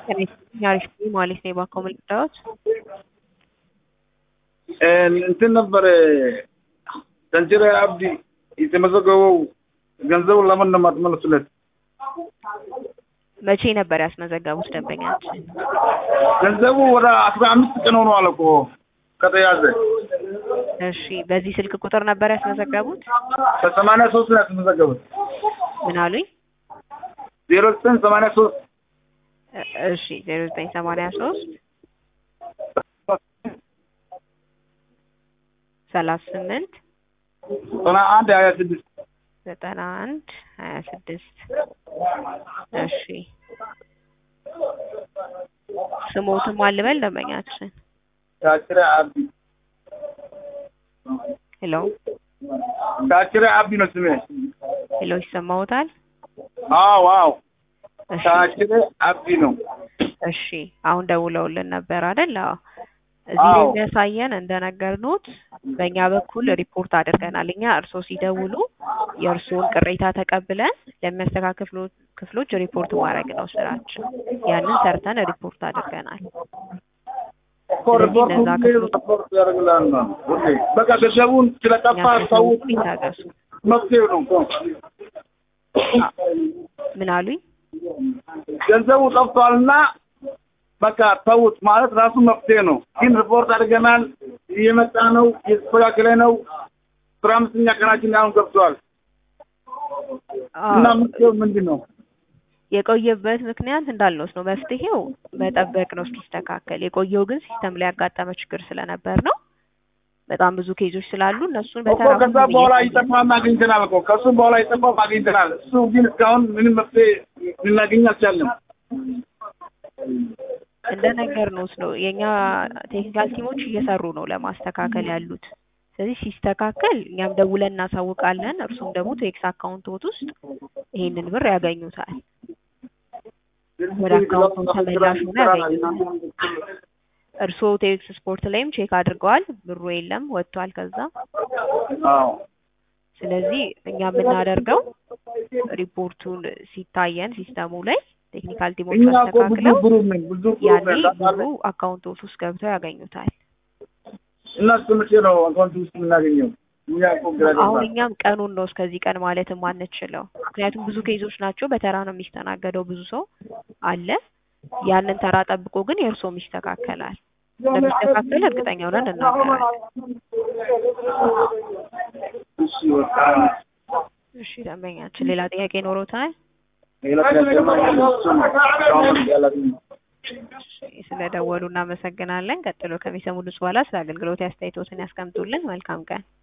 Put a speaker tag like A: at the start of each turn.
A: አሪፍ ማለት ነው የባንካው ምልክታዎች
B: እንትን ነበር ተንጀራ አብዲ የተመዘገበው ገንዘቡን ለምን ነው የማትመልሱለት?
A: መቼ ነበር ያስመዘገቡት ደንበኛችን?
B: ገንዘቡ ወደ አስራ አምስት ቀን ሆኗል እኮ ከተያዘ።
A: እሺ በዚህ ስልክ ቁጥር ነበር ያስመዘገቡት?
B: በሰማንያ ሶስት ነው ያስመዘገቡት።
A: ምን አሉኝ?
B: ዜሮ ዘጠኝ ሰማንያ ሶስት
A: እ- እሺ ዜሮ ዘጠኝ ሰማንያ ሶስት ሰላሳ ስምንት
B: ዘጠና አንድ ሀያ ስድስት
A: ዘጠና አንድ ሀያ ስድስት እሺ ስሞትም አልበል ደንበኛችን
B: ታችረ አብዲ
A: ሄሎ
B: ታችረ አብዲ ነው ስሜ።
A: ሄሎ ይሰማዎታል?
B: አዎ አዎ
A: እሺ
B: ታችረ አብዲ ነው።
A: እሺ አሁን ደውለውልን ነበር አይደል? አዎ እዚህ ላይ
B: አዎ።
A: የሚያሳየን እንደነገርኖት በእኛ በኩል ሪፖርት አድርገናል። እኛ እርስዎ ሲደውሉ የእርስዎን ቅሬታ ተቀብለን ለሚያስተካክሉ ክፍሎች ሪፖርት ማድረግ ነው ስራችን። ያንን ሰርተን ሪፖርት አድርገናል።
B: እኮ ሪፖርት
A: እነዛ
B: ሁሌ
A: ክፍሎች-
B: ሪፖርት ያደርግልሃል ነው ሁሌ። በቃ ገንዘቡን ስለጠፋ ሰዎች
A: ያስፈልጉ ይታገሱ።
B: መፍትሄው ነው እኮ
A: ምን አሉኝ?
B: ገንዘቡ ጠፍቷልና በቃ ተውት ማለት ራሱ መፍትሄ ነው። ግን ሪፖርት አድርገናል፣ እየመጣ ነው፣ እየተስተካከለ ነው። አስራ አምስተኛ ቀናችን አሁን ገብቷል እና
A: አዎ፣
B: መፍትሄው ምንድን ነው?
A: የቆየበት ምክንያት እንዳልነው ነው። መፍትሄው መጠበቅ ነው እስኪስተካከል። የቆየው ግን ሲስተም ላይ ያጋጠመ ችግር ስለነበር ነው። በጣም ብዙ ኬዞች ስላሉ እነሱን
B: እኮ
A: በተራ
B: ከዛ
A: ሁሉም
B: በኋላ
A: እየቆየ-
B: ይጠፋም አግኝተናል እኮ ከሱም በኋላ ይጠፋም አግኝተናል። እሱ ግን እስካሁን ምንም መፍትሄ ልናገኝ አልቻለም።
A: እንደነገርነውት ነው የኛ ቴክኒካል ቲሞች እየሰሩ ነው ለማስተካከል ያሉት። ስለዚህ ሲስተካከል እኛም ደውለን እናሳውቃለን። እርሱም ደግሞ ቴክስ አካውንቶት ውስጥ ይሄንን ብር ያገኙታል። ወደ አካውንቱም ተመላሽ ሆኖ ያገኙታል። እርስዎ ቴክስ ስፖርት ላይም ቼክ አድርገዋል፣ ብሩ የለም ወጥቷል ከዛ።
B: አዎ
A: ስለዚህ እኛ የምናደርገው ሪፖርቱን ሲታየን ሲስተሙ ላይ ቴክኒካል ቲሞች
B: እኛ እኮ ብዙ
A: አስተካክለው
B: ብሩ ነን ብዙ ብሩ
A: ያኔ
B: ነን
A: ብሩ
B: ታውቃለህ።
A: አካውንቶት ውስጥ ገብተው ያገኙታል።
B: እና እስከ መቼ ነው አካውንት ውስጥ የምናገኘው? እኛ እኮ ግራ
A: አሁን
B: ገባን።
A: እኛም ቀኑን ነው እስከዚህ ቀን ማለት የማንችለው፣ ምክንያቱም ብዙ ኬዞች ናቸው። በተራ ነው የሚስተናገደው፣ ብዙ ሰው አለ። ያንን ተራ ጠብቆ ግን የእርስዎም ይስተካከላል። እንደሚስተካከል እርግጠኛ ሆነን እናገራለን።
B: እሺ በቃ
A: እሺ ደንበኛችን ሌላ ጥያቄ ኖሮታል?
B: ሌላ ጥያቄ ማግኘት እሱ ነው። እስካሁን ያላገኘሁት።
A: ስለደወሉ እናመሰግናለን። ቀጥሎ ከሚሰሙ ድምፅ በኋላ ስለ አገልግሎት አስተያየቶትን ያስቀምጡልን። መልካም ቀን።